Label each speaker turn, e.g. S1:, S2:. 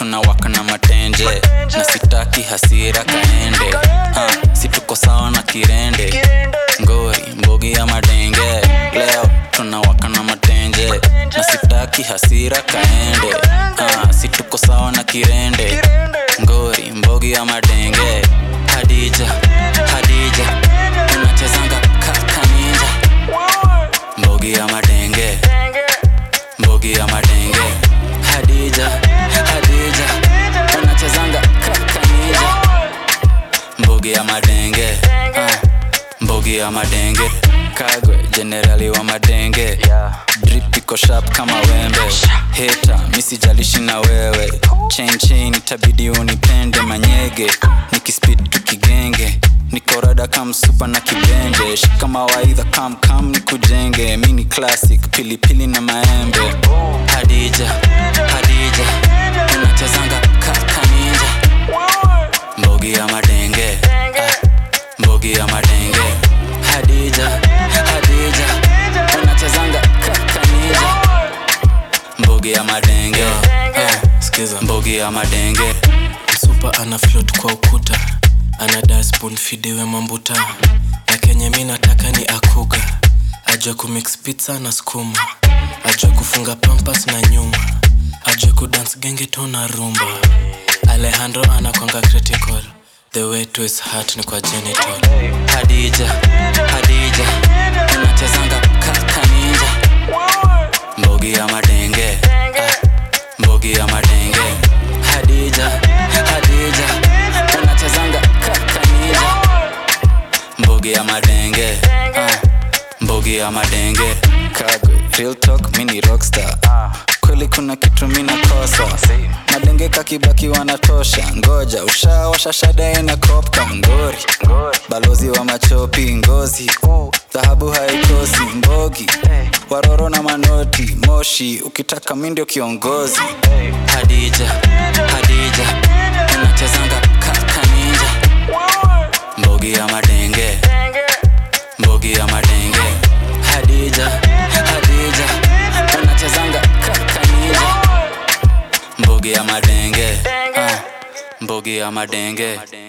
S1: tunawaka na matenje na sitaki hasira kaende uh, situko sawa na kirende ngori mbogi ya madenge leo tunawaka na matenje na sitaki hasira kaende uh, situko sawa na kirende ngori mbogi ya madenge hadija hadija unachezanga kakaninja mbogi ya madenge mbogi ya madenge hadija hadija unachezanga kakaninja mbogi ya madenge uh, mbogi ya madenge kagwe jenerali wa madenge drip iko sharp kama wembe heta misijalishi na wewe chain chain itabidi unipende manyege nikispid tukigenge nikorada kamsupa na kibenje shika mawaidha kam kam nikujenge mini classic pilipili na maembe hadija hadija unachezanga kakaninja mbogi ya madenge ah, mbogi ya madenge hadija hadija unachezanga kakaninja mbogi ya madenge ah,
S2: skiza
S1: mbogi ya madenge
S2: msupa ana float kwa ukuta ana daspoon fidiwe mambuta na kenye mi nataka ni akuga ajue kumix pizza na skuma ajue kufunga pampas na nyuma ajue kudance genge to na rumba alejandro anakwanga critical the way to his heart ni kwa genital
S1: hadija hadija unachezanga kakaninja mbogi ya madenge ah, mbogi ya madenge hadija hadija unachezanga kakaninja mbogi ya madenge ah, mbogi ya madenge kagwe real talk mini rockstar kweli kuna kitu mina kosa madenge kakibaki wanatosha ngoja ushawasha shada ina kopka ngori balozi wa machopi ngozi dhahabu haikosi mbogi waroro na manoti moshi ukitaka mi ndio kiongozi hadija hadija unachezanga kakaninja mbogi ya madenge mbogi ya madenge hadija hadija unachezanga kakaninja mbogi ya madenge ah, mbogi ya madenge